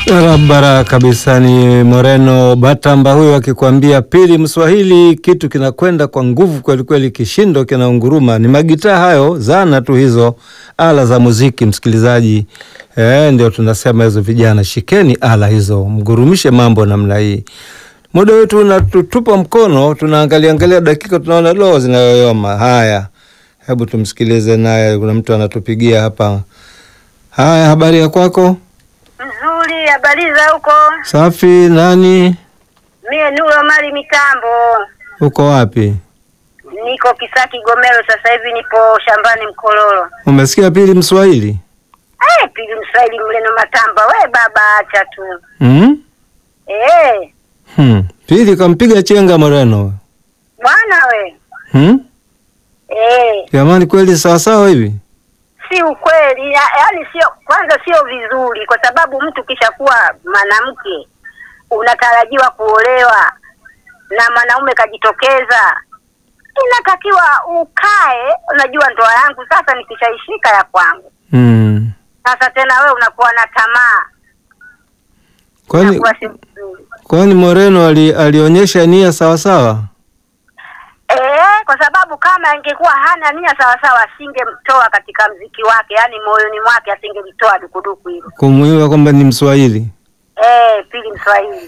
Barabara kabisa. Ni Moreno Batamba huyo akikwambia pili Mswahili, kitu kinakwenda kwa nguvu kwelikweli, kishindo kinaunguruma. Ni magitaa hayo, zana tu hizo, ala za muziki msikilizaji. E, ndio tunasema hizo, vijana shikeni ala hizo, mgurumishe mambo namna hii. Muda wetu unatutupa mkono, tunaangalia angalia dakika, tunaona loo zinayoyoma. Haya, hebu tumsikilize naye, kuna mtu anatupigia hapa. Haya, habari ya kwako? Nzuri, habari za huko? Safi. Nani Mie Nuro Mali Mitambo, uko wapi? niko Kisaki Gomero, sasa hivi nipo shambani Mkololo. Umesikia pili Mswahili? Eh, pili Mswahili Mleno Matamba, we baba acha tu hmm? eh, Hmm. Pili kampiga chenga Moreno bwana we hmm? eh, Jamani, kweli sawasawa hivi? si ukweli ya, yaani sio, kwanza sio vizuri, kwa sababu mtu kishakuwa mwanamke unatarajiwa kuolewa na mwanaume kajitokeza, inatakiwa ukae, unajua ndoa yangu sasa nikishaishika ya kwangu hmm. Sasa tena we unakuwa na tamaa, Kwani, inakuwa si vizuri kwani Moreno ali, alionyesha nia sawasawa? eh, kwa sababu kama angekuwa hana nia sawasawa, asingemtoa katika mziki wake, yaani moyoni mwake asingelitoa dukuduku hilo. Kumuiwa kwamba ni Mswahili Eh, pili Mswahili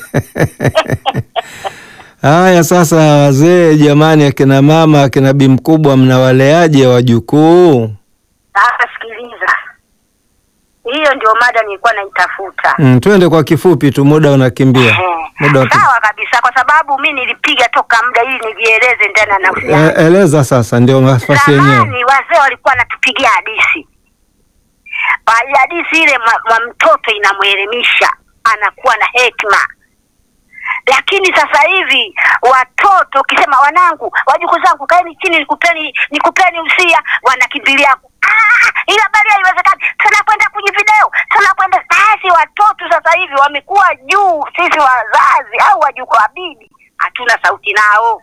Haya sasa, wazee jamani, akina mama, akina bi mkubwa, mnawaleaje wajukuu? sasa sikiliza, hiyo ndio mada nilikuwa naitafuta. Mm, twende kwa kifupi tu, muda unakimbia. Muda Eh, unakimbia. sawa kabisa, kwa sababu mi nilipiga toka muda ili nijieleze ndani ya nafsi E, yangu. eleza sasa, ndio nafasi yenyewe. Zamani wazee walikuwa wanatupigia hadithi, Ba- hadithi ile mwa, mwa mtoto inamwelimisha, anakuwa na hekima. Lakini sasa hivi watoto ukisema, wanangu, wajukuu zangu, kaeni chini, nikupeni nikupeni usia, wanakimbilia "Ah, ile habari haiwezekani, tunakwenda kwenye video, tunakwenda basi. Watoto sasa hivi wamekuwa juu, sisi wazazi au wajukuu wa bibi hatuna sauti nao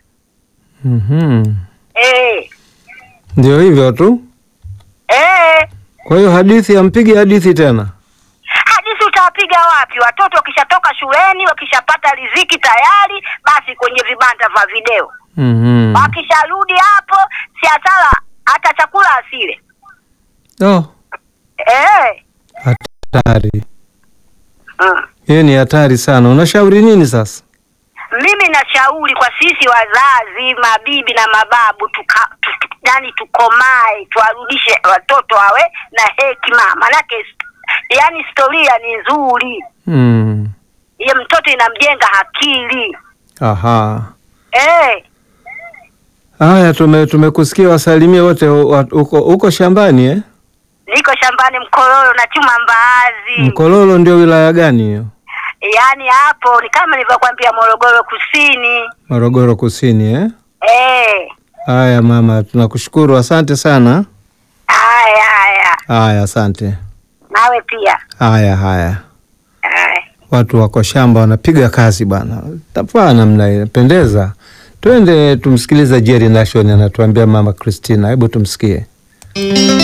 Mhm. eh, Ndio hivyo tu. eh. Kwa hiyo hadithi hampigi hadithi tena. hadithi utawapiga wapi? Watoto wakishatoka shuleni, wakishapata riziki tayari, basi kwenye vibanda vya video. Mhm. Wakisharudi hapo, si hasara hata chakula asile. Oh, Eh. hatari. Mm. Hiyo ni hatari sana. Unashauri nini sasa? Mimi nashauri kwa sisi wazazi, mabibi na mababu, tuka, tu, tu, yani tukomae, tuwarudishe watoto wawe na hekima, manake yani historia ni nzuri, Mm. ye mtoto inamjenga akili Aha. eh. Haya, tume tumekusikia. Wasalimie wote wa- uko, uko shambani eh? Niko shambani Mkololo na chuma mbaazi. Mkololo ndio wilaya gani hiyo? Yaani hapo ni kama nilivyokuambia Morogoro Kusini. Morogoro Kusini eh? Eh, Haya mama, tunakushukuru, asante sana. haya haya. Haya, asante. Nawe pia. Haya haya, Haya. watu wako shamba wanapiga kazi bwana, tafaa namna ile pendeza. Twende tumsikilize Jerry Nation anatuambia mama Christina, hebu tumsikie.